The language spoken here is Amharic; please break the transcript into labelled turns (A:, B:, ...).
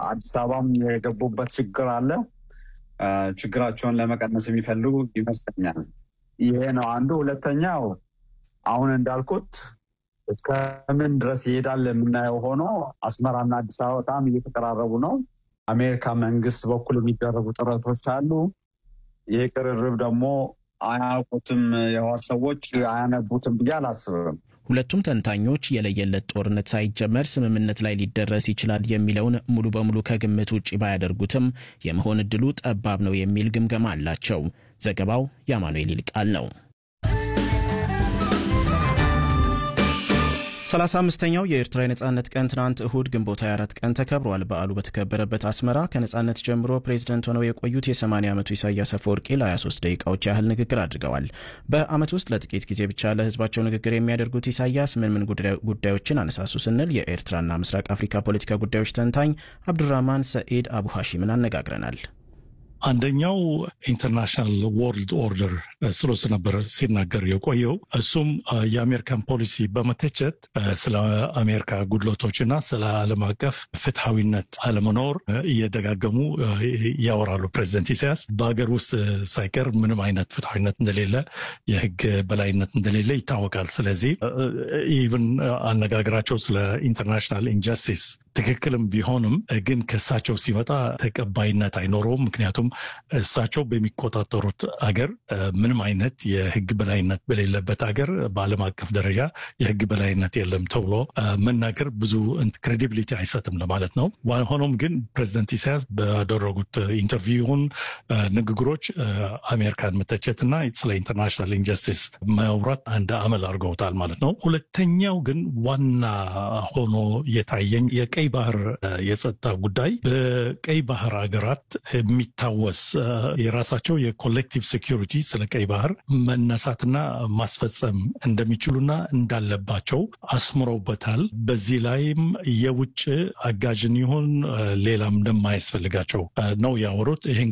A: አዲስ አበባም የገቡበት ችግር አለ። ችግራቸውን ለመቀነስ የሚፈልጉ ይመስለኛል። ይሄ ነው አንዱ። ሁለተኛው አሁን እንዳልኩት እስከምን ድረስ ይሄዳል የምናየው ሆኖ አስመራና አዲስ አበባ በጣም እየተቀራረቡ ነው። አሜሪካ መንግስት በኩል የሚደረጉ ጥረቶች አሉ። ይህ ቅርርብ ደግሞ አያውቁትም፣ የህወሓት ሰዎች አያነቡትም ብዬ አላስብም።
B: ሁለቱም ተንታኞች የለየለት ጦርነት ሳይጀመር ስምምነት ላይ ሊደረስ ይችላል የሚለውን ሙሉ በሙሉ ከግምት ውጭ ባያደርጉትም የመሆን እድሉ ጠባብ ነው የሚል ግምገማ አላቸው። ዘገባው የአማኑኤል ይልቃል ነው። ሰላሳ አምስተኛው የኤርትራ የነጻነት ቀን ትናንት እሁድ ግንቦት 24 ቀን ተከብሯል። በዓሉ በተከበረበት አስመራ ከነጻነት ጀምሮ ፕሬዝደንት ሆነው የቆዩት የ80 ዓመቱ ኢሳያስ አፈወርቂ ለ23 ደቂቃዎች ያህል ንግግር አድርገዋል። በዓመት ውስጥ ለጥቂት ጊዜ ብቻ ለህዝባቸው ንግግር የሚያደርጉት ኢሳያስ ምን ምን ጉዳዮችን አነሳሱ ስንል የኤርትራና ምስራቅ አፍሪካ ፖለቲካ ጉዳዮች ተንታኝ አብዱራህማን ሰኢድ አቡ ሐሺምን አነጋግረናል።
C: አንደኛው ኢንተርናሽናል ወርልድ ኦርደር ስለሱ ነበር ሲናገር የቆየው። እሱም የአሜሪካን ፖሊሲ በመተቸት ስለ አሜሪካ ጉድለቶችና ስለ ዓለም አቀፍ ፍትሐዊነት አለመኖር እየደጋገሙ ያወራሉ። ፕሬዚደንት ኢሳያስ በሀገር ውስጥ ሳይቀር ምንም አይነት ፍትሐዊነት እንደሌለ፣ የህግ በላይነት እንደሌለ ይታወቃል። ስለዚህ ኢቭን አነጋገራቸው ስለ ኢንተርናሽናል ኢንጀስቲስ ትክክልም ቢሆንም ግን ከእሳቸው ሲመጣ ተቀባይነት አይኖረውም። ምክንያቱም እሳቸው በሚቆጣጠሩት አገር ምንም አይነት የህግ በላይነት በሌለበት አገር በዓለም አቀፍ ደረጃ የህግ በላይነት የለም ተብሎ መናገር ብዙ ክሬዲቢሊቲ አይሰጥም ለማለት ነው። ሆኖም ግን ፕሬዚደንት ኢሳያስ ባደረጉት ኢንተርቪውን ንግግሮች አሜሪካን መተቸትና ስለ ኢንተርናሽናል ኢንጀስቲስ ማውራት አንድ አመል አድርገውታል ማለት ነው። ሁለተኛው ግን ዋና ሆኖ የታየኝ የቀይ ባህር የጸጥታ ጉዳይ በቀይ ባህር ሀገራት የሚታወስ የራሳቸው የኮሌክቲቭ ሴኪሪቲ ስለ ቀይ ባህር መነሳትና ማስፈጸም እንደሚችሉና እንዳለባቸው አስምረውበታል። በዚህ ላይም የውጭ አጋዥን ይሁን ሌላም እንደማያስፈልጋቸው ነው ያወሩት። ይህን